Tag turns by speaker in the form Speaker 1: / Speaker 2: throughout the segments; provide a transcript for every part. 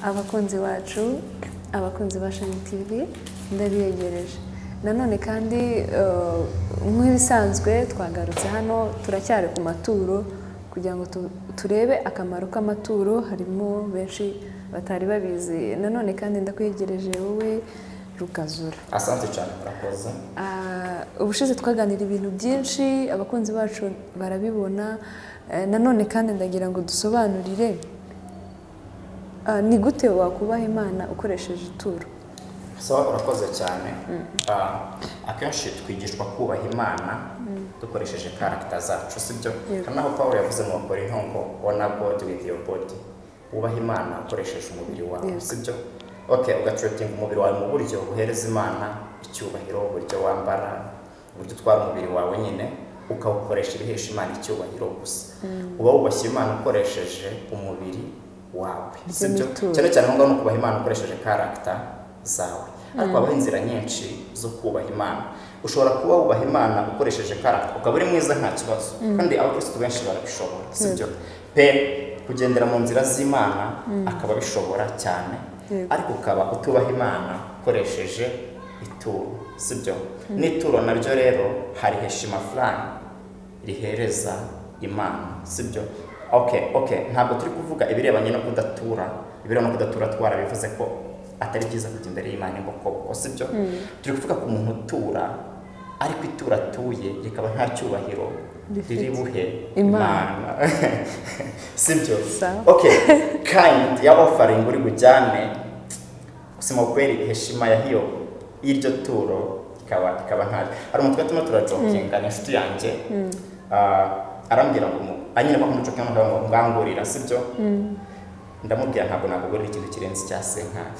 Speaker 1: abakunzi bacu abakunzi ba shani tivi ndabiyegereje nanone kandi eh, nk'ibisanzwe twagarutse hano turacyari ku maturo kugira ngo tu- turebe akamaro k'amaturo harimo benshi batari babizi nanone kandi ndakwegereje wowe rukazura
Speaker 2: asante cyane murakoze
Speaker 1: Ah, ubushize twaganira ibintu byinshi abakunzi bacu barabibona Eh, nanone kandi ndagira ngo dusobanurire ah, ni gute wakubaha imana ukoresheje ituro
Speaker 2: so urakoze cyane Ah, akenshi twigishwa kubaha imana dukoresheje karagita zacu sibyo
Speaker 1: Yego.
Speaker 2: hari n'aho pawulo yavuze mu bakora intongo wona bodi wivu yo bodi wubaha imana ukoresheje umubiri wawe
Speaker 1: Yego.
Speaker 2: sibyo ok ugatretinga umubiri wawe mu buryo uhereza imana icyubahiro uburyo wambara uburyo utwara umubiri wawe nyine ukawukoresha ibihesha imana icyubahiro gusa uba wubashye imana ukoresheje umubiri wawe
Speaker 1: Iryo
Speaker 2: sibyo
Speaker 1: ni ituro.
Speaker 2: cyane cyane aho ngaho ni ukubaha imana ukoresheje karagita zawe ariko habaho inzira nyinshi zo kubaha imana ushobora kuba wubaha imana ukoresheje karagita ukaba uri mwiza nta kibazo kandi abakirisitu benshi barabishobora sibyo pe kugendera mu nzira z'imana akaba abishobora cyane
Speaker 1: Yego.
Speaker 2: ariko ukaba utubaha imana ukoresheje ituro sibyo n'ituro naryo rero hari heshima furani rihereza imana sibyo ok ok ntabwo turi kuvuga ibirebanye no kudatura ibirebana no kudatura twarabivuze ko atari byiza kujya imbere y'imana imbokoboko sibyo turi kuvuga ku muntu utura ariko itura atuye rikaba nta cyubahiro
Speaker 1: Rifite.
Speaker 2: riri buhe
Speaker 1: Imana.
Speaker 2: sibyo
Speaker 1: Sawa.
Speaker 2: ok kind ya offering uri bujyane kusema ukweli heshima ya hiyo iryo turo ikaba ikaba ntayo hari umutwe turimo turajokinga ni inshuti yanjye Ah, arambwira ngo mu- anyine ko kumucokinga mugabo ngo ngangurira sibyo ndamubwira ntabwo nagugurira ikintu kirenze icya senkani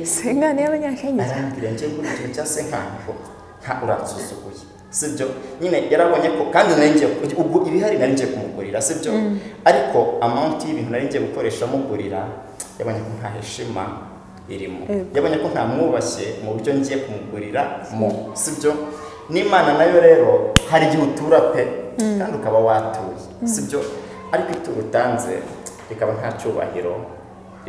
Speaker 1: sengane y'abanyakenya
Speaker 2: arambwira njye ngura ikintu cya senkani ko nta uransuzuguye sibyo nyine yarabonye ko kandi nari ngiye ubwo ibihari nari ngiye kumugurira sibyo ariko amount y'ibintu nari ngiye gukoresha mugurira yabonye ko nta heshima irimo
Speaker 1: Yego.
Speaker 2: yabonye ko ntamwubashye mu buryo ngiye kumugurira mu sibyo n'imana nayo rero hari igihe utura pe kandi ukaba watuye sibyo ariko ituro utanze rikaba nta cyubahiro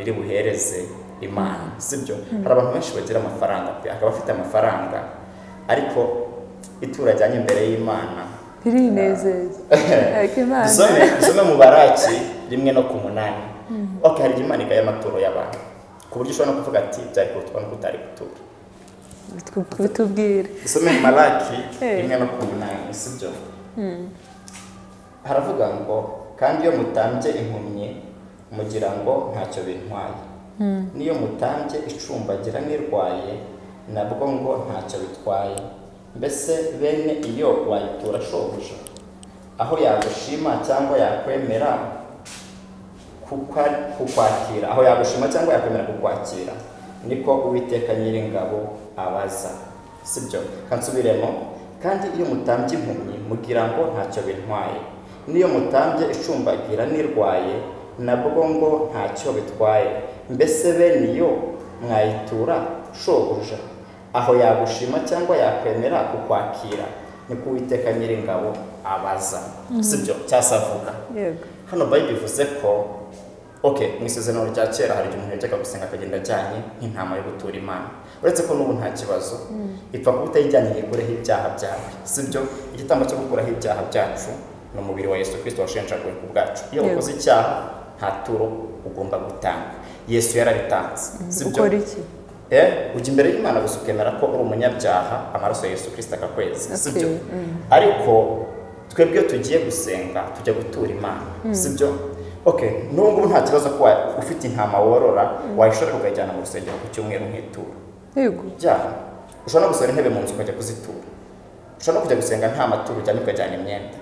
Speaker 2: riri buhereze imana sibyo hari abantu benshi bagira amafaranga pe akaba afite amafaranga ariko ituro ajyanye imbere y'imana
Speaker 1: birinezeza ariko imana
Speaker 2: dusome dusome mu baraki rimwe no ku munani ok hari imana igaye amaturo y'abantu ku buryo ushobora no kuvuga ati byari kurutwa no kutari gutura
Speaker 1: bitu- bitubwire
Speaker 2: dusome mu malaki
Speaker 1: Eh.
Speaker 2: rimwe no ku munani sibyo haravuga ngo kandi iyo mutambye impumyi mugira ngo ntacyo bintwaye n'iyo mutambye icumbagira n'irwaye nabwo ngo ntacyo bitwaye mbese bene iyo wayitura shobuja aho yagushima cyangwa yakwemera kukwa- kukwakira aho yagushima cyangwa yakwemera kukwakira niko uwiteka nyiringabo abaza sibyo kansubiremo kandi iyo mutambye impumyi mugira ngo ntacyo bintwaye n'iyo mutambye icumbagira n'irwaye nabwo ngo ntacyo bitwaye mbese bene iyo mwayitura shobuja aho yagushima cyangwa yakwemera kukwakira niko uwiteka nyiringabo abaza sibyo cyasavuga
Speaker 1: yego
Speaker 2: hano bayibiri bivuze ko ok mu isezerano rya kera hari igihe umuntu yajyaga gusenga akagenda ajyanye nk'intama yo gutura imana uretse ko n'ubu nta kibazo ipfa kuba utayijyanye ngo ikureho ibyaha byawe si byo igitambo cyo gukuraho ibyaha byacu ni umubiri wa yesu kirisito washenjaguwe ku bwacu iyo
Speaker 1: Yego.
Speaker 2: ukoze icyaha nta turo ugomba gutanga yesu yarabitanze si byo
Speaker 1: ukora iki
Speaker 2: Eh, ujya imbere y'imana gusa ukemera ko uri umunyabyaha amaraso ya yesu kirisita akakweza si byo
Speaker 1: Okay,
Speaker 2: ariko twebwe iyo tugiye gusenga tujya gutura imana si byo ok n'ubu ngubu nta kibazo ko wa- ufite intama worora wayishora ukayijyana mu rusengero ku cyumweru nk'itura
Speaker 1: yego
Speaker 2: byaha ushobora no gusohora intebe mu nzu ukajya kuzitura ushobora no kujya gusenga nta maturo ujyana ukajyana imyenda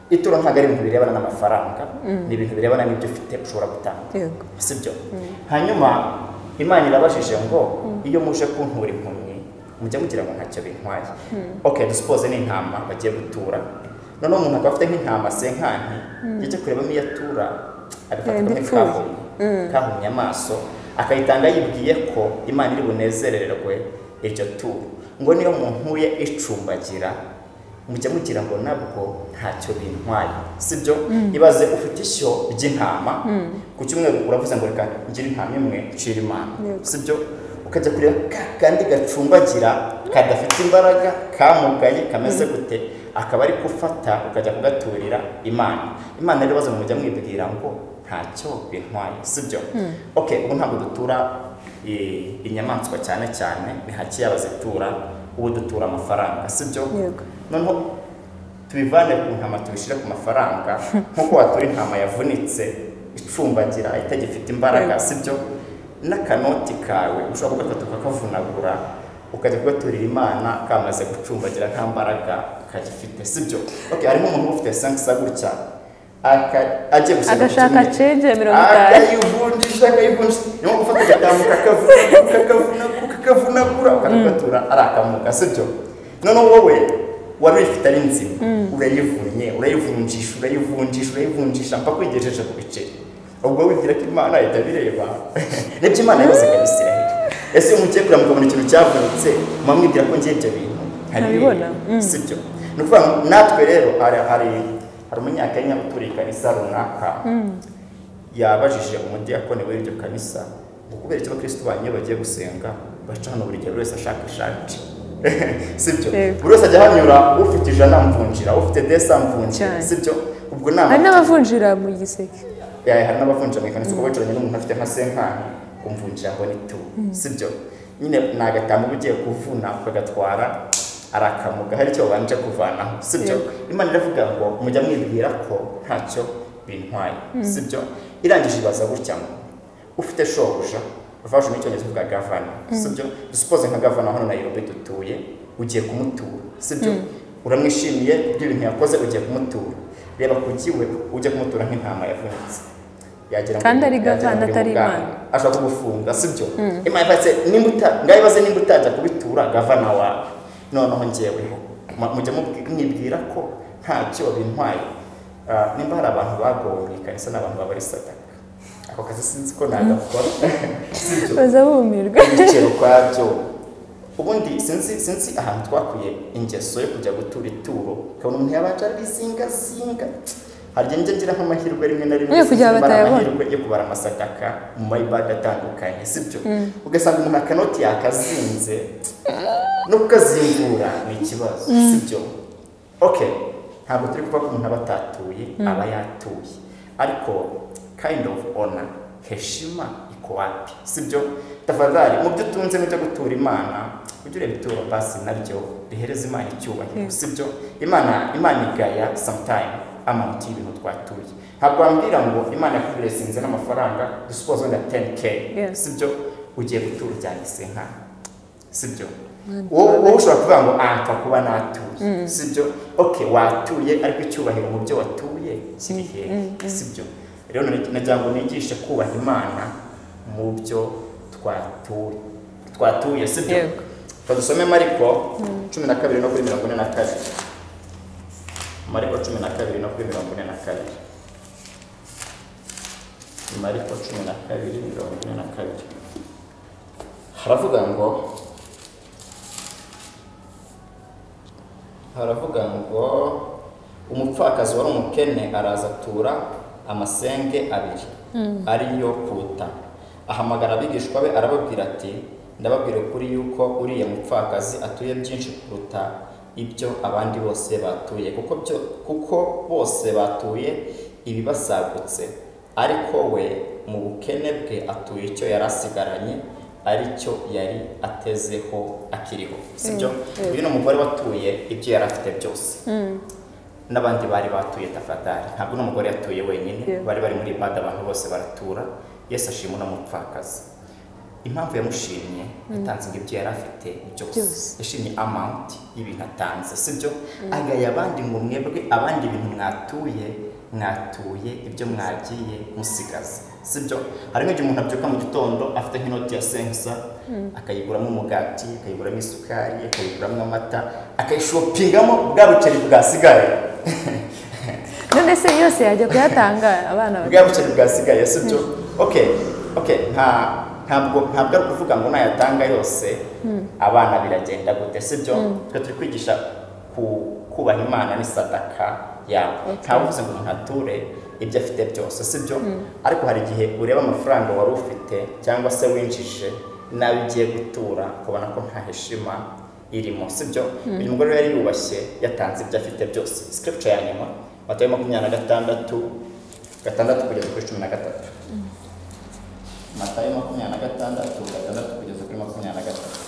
Speaker 2: ituro ntabwo ari ibintu birebana n'amafaranga ni ibintu birebana n'ibyo ufite ushobora gutanga
Speaker 1: yego
Speaker 2: sibyo hanyuma imana irabashije ngo iyo muje kuntura impumyi mujya mugira ngo ntacyo bintwaye ok dusipoze n'intama bagiye gutura noneho umuntu akaba afite nk'intama senkanti yajya kurebamo iyo atura agafata
Speaker 1: Yenda
Speaker 2: kamwe
Speaker 1: ipfuye.
Speaker 2: kahumye kahumye amaso akayitanga yibwiye ko imana iri bunezererwe iryo turo ngo niyo muntuye icumbagira mujya mugira ngo nabwo ntacyo bintwaye sibyo ibaze ufite ishyo ry'intama ku cyumweru uravuze ngo reka ngire impamya imwe nshira imana
Speaker 1: Yego.
Speaker 2: si byo ukajya kureba ka kandi gacumbagira kadafite imbaraga kamugaye kameze gute akaba ari gufata ukajya kugaturira imana imana rero baza mujya mwibwira ngo ntacyo bintwaye si byo ok ubu ntabwo dutura eh, inyamaswa cyane cyane ni hake y'abazitura ubu dutura amafaranga si byo
Speaker 1: Yego.
Speaker 2: noneho tubivane ku ntama tubishyire ku mafaranga nk'uko watura intama yavunitse icumbagira itagifite imbaraga
Speaker 1: Yego.
Speaker 2: si byo n'akanoti kawe ushobora kugafata ukakavunagura ukajya kugaturira imana kamaze gucumbagira nta mbaraga kagifite si byo okay, harimo umuntu ufite sankisa gutya aka- agiye gusaba
Speaker 1: agashaka
Speaker 2: kutumira.
Speaker 1: cenge mirongo itanu
Speaker 2: akayivunjisha akayivunjisha niyo mpamvu ufata agatamu kakavunagura kakavunagura ukagatura ari akamuga sibyo noneho wowe wari uyifite ari nzima urayivunnye urayivunjisha urayivunjisha urayivunjisha mpaka uyigejeje ku biceri ubwo wibwira ko imana ahita abireba nibyo imana yose ikabisirahira ese iyo mugiye kureba mukabona ikintu cyavunitse muba mwibwira ko ngiye ibyo bintu
Speaker 1: Ntabibona. Mm.
Speaker 2: si byo ni ukuvuga ngo natwe rero hari hari hari umunyakenya uturiye ikanisa runaka yabajije umudiyakoni w'iryo kanisa ngo kubera iki abakirisitu banyu iyo bagiye gusenga baca hano buri gihe buri wese ashaka ishati si byo
Speaker 1: Yego.
Speaker 2: buri wese ajya hanyura ufite ijana amvunjira ufite desi amvunjira
Speaker 1: Cyane.
Speaker 2: si byo ubwo ni
Speaker 1: hari
Speaker 2: ama-
Speaker 1: n'abavunjira mu giseke
Speaker 2: Eh, hari n'abavunjira mu ikanisa uko bicaranye n'umuntu afite nka senkani kumvunjira ngo ni tu si byo nyine ni agatamba uba ugiye kuvuna ukagatwara ari akamuga hari icyo babanje kuvanaho si byo
Speaker 1: Yego.
Speaker 2: imana iravuga ngo mujya mwibwira ko ntacyo bintwaye si byo irangije ibaza gutya ngo ufite shobuja vaje mu cyongereza uvuga gavana si byo dusupoze nka gavana hano nayirobi dutuye ugiye kumutura si byo uramwishimiye ibintu yakoze ugiye kumutura reba kugiwe ujya kumutura nk'intama yavunitse yagira ngo-
Speaker 1: Kandi ari
Speaker 2: yagira ngo
Speaker 1: gavana,
Speaker 2: uri
Speaker 1: atari
Speaker 2: muganga.
Speaker 1: Imana.
Speaker 2: ashaka kugufunga si byo imana ibatse nimba uta ngaho ibaze nimba utajya kubitura gavana wawe noneho ngeweho Ma- mujya mubwi- mwibwira ko ntacyo bintwaye Ah, nimba hari abantu bagowe ikanisa n'abantu babari sadaka ako kazi sinzi ko nagakora si byo
Speaker 1: baza bumirwa
Speaker 2: ibiciro ukwabyo ubundi sinzi sinzi ahantu twakuye ingeso yo kujya gutura ituro ukabona umuntu yabanje arizingazinga hari igihe njya ngira nk'amahirwe rimwe na rimwe
Speaker 1: Iyo kugira
Speaker 2: sinzi kubara
Speaker 1: batayabona.
Speaker 2: amahirwe yo kubara amasadaka mu mayibadi atandukanye si byo ugasanga umuntu akanoti yakazinze no kukazingura ni ikibazo si byo ok ntabwo turi kuvuga ko umuntu aba atatuye aba yatuye ariko kind of honor heshima iko wapi si byo tafadhali mu byo utunze n'ibyo gutura imana ujye ureba ituro basi naryo rihereza imana icyubahiro
Speaker 1: Yes.
Speaker 2: si byo imana imana igaya sometime amount y'ibintu twatuye ntabwo wambwira ngo imana yakuresinze n'amafaranga dusupoze wenda 10k
Speaker 1: Yes.
Speaker 2: si byo ugiye gutura ujyanye isenkana sibyo
Speaker 1: Mm.
Speaker 2: wowe wowe ushobora kuvuga ngo anfa kuba natuye sibyo ok watuye ariko icyubahiro mu byo watuye kiri hehe sibyo rero nari- nagira ngo nigishe kubaha imana mu byo twatuye twatuye sibyo
Speaker 1: Yego.
Speaker 2: twadusome mariko cumi na kabiri no kuri mirongo ine na kabiri mariko cumi na kabiri no kuri mirongo ine na kabiri mariko cumi na kabiri mirongo ine na kabiri haravuga ngo haravuga ngo umupfakazi wari umukene araza atura amasenge abiri ariyo kuta ahamagara abigishwa be arababwira ati ndababwira ukuri yuko uriya mupfakazi atuye byinshi kuruta ibyo abandi bose batuye kuko, byo, kuko bose batuye ibibasagutse ariko we mu bukene bwe atuye icyo yari asigaranye aricyo yari atezeho akiriho sibyo
Speaker 1: yego.
Speaker 2: uyu ni umugore watuye ibyo yari afite byose n'abandi bari batuye tafadari ntabwo uno mugore yatuye wenyine
Speaker 1: Yeah.
Speaker 2: bari bari muri bada abantu bose baratura yesu ashima uno mupfakazi impamvu yamushimye yatanze ngo ibyo yari afite byose
Speaker 1: Byose.
Speaker 2: yashimye amount y'ibintu atanze sibyo agaya abandi ngo mwebwe abandi bintu mwatuye mwatuye ibyo mwagiye musigaza sibyo harimo igihe umuntu abyuka mu gitondo afite nk'inoti ya sensa akayiguramo umugati akayiguramo isukari akayiguramo amata akayishopingamo bwa buceri bwasigaye
Speaker 1: none se yose yajya kuyatanga abana
Speaker 2: bwa buceri bwasigaye si byo okay okay nta ntabwo ntabwo ari ukuvuga ngo nayatanga yose abana biragenda gute si byo twe turi kwigisha ku kubaha imana n'isadaka yawe
Speaker 1: Okay.
Speaker 2: ntawe uvuze ngo umuntu ature ibyo afite byose sibyo ariko hari igihe ureba amafaranga wari ufite cyangwa se winjije nawe ugiye gutura ukabona ko nta heshima irimo sibyo uyu mugore yari yubashye yatanze ibyo afite byose sikiripuca ya nyuma matayo makumyabiri na gatandatu gatandatu kugeza kuri cumi na gatatu matayo makumyabiri na gatandatu gatandatu kugeza kuri makumyabiri na gatatu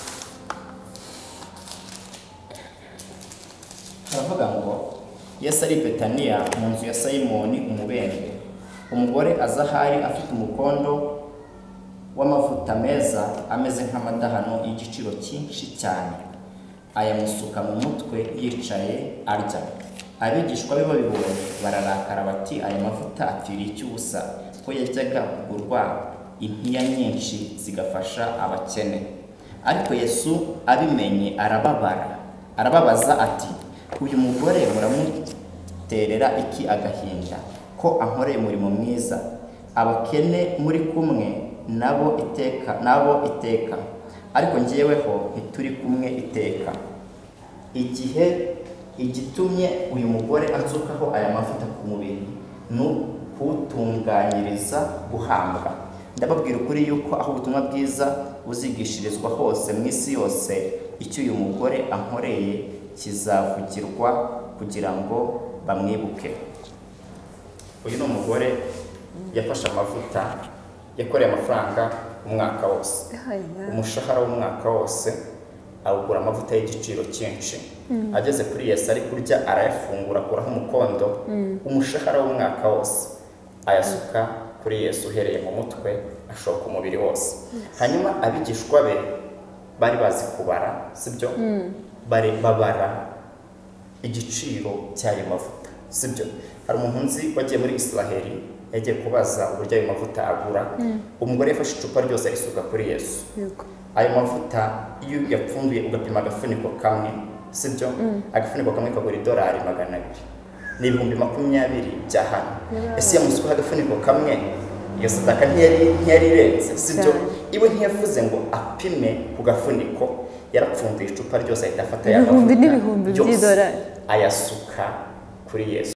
Speaker 2: haravuga ngo yesu ari i betaniya mu nzu ya simoni umubembe umugore aza ahari afite umukondo w'amavuta meza ameze nk'amadahano y'igiciro cyinshi cyane ayamusuka mu mutwe yicaye arya abigishwa be babibonye bararakara bati aya mavuta apfiriye icy'ubusa ko yajyaga kugurwa impiya nyinshi zigafasha abakene ariko yesu abimenye arababara arababaza ati uyu mugore muramuterera iki agahinda ko ankoreye umurimo mwiza abakene muri kumwe nabo iteka nabo iteka ariko ngeweho ntituri kumwe iteka igihe igitumye uyu mugore anzukaho aya mavuta ku mubiri ni kuwutunganyiriza guhambwa ndababwira ukuri yuko aho ubutumwa bwiza buzigishirizwa hose mu isi yose icyo uyu mugore ankoreye kizavugirwa kugira ngo bamwibuke uyu ni umugore yafashe amavuta yakoreye amafaranga umwaka wose umushahara w'umwaka wose awugura amavuta y'igiciro cyinshi ageze kuri yesi ari kurya arayafungura akuraho umukondo umushahara w'umwaka wose ayasuka kuri yesi uhereye mu mutwe ashoka umubiri wose hanyuma abigishwa be bari bazi kubara sibyo babara igiciro cy'ayo mavuta sibyo hari umuntu nzi wagiye muri israheli yagiye kubaza uburyo ayo mavuta agura umugore yafashe icupa ryose arisuka kuri yesu ayo mavuta iyo uyapfunduye ugapima agafuniko kamwe sibyo agafuniko kamwe kagura idolari magana abiri ni ibihumbi makumyabiri bya hano ese yamusukaho agafuniko kamwe iyo sadaka ntiyari irenze sibyo iwe ntiyavuze ngo apime ku gafuniko yarapfunduye icupa ryose ahita afata
Speaker 1: ibihumbi n'ibihumbi
Speaker 2: yose
Speaker 1: by'idolari
Speaker 2: ayasuka kuri yesu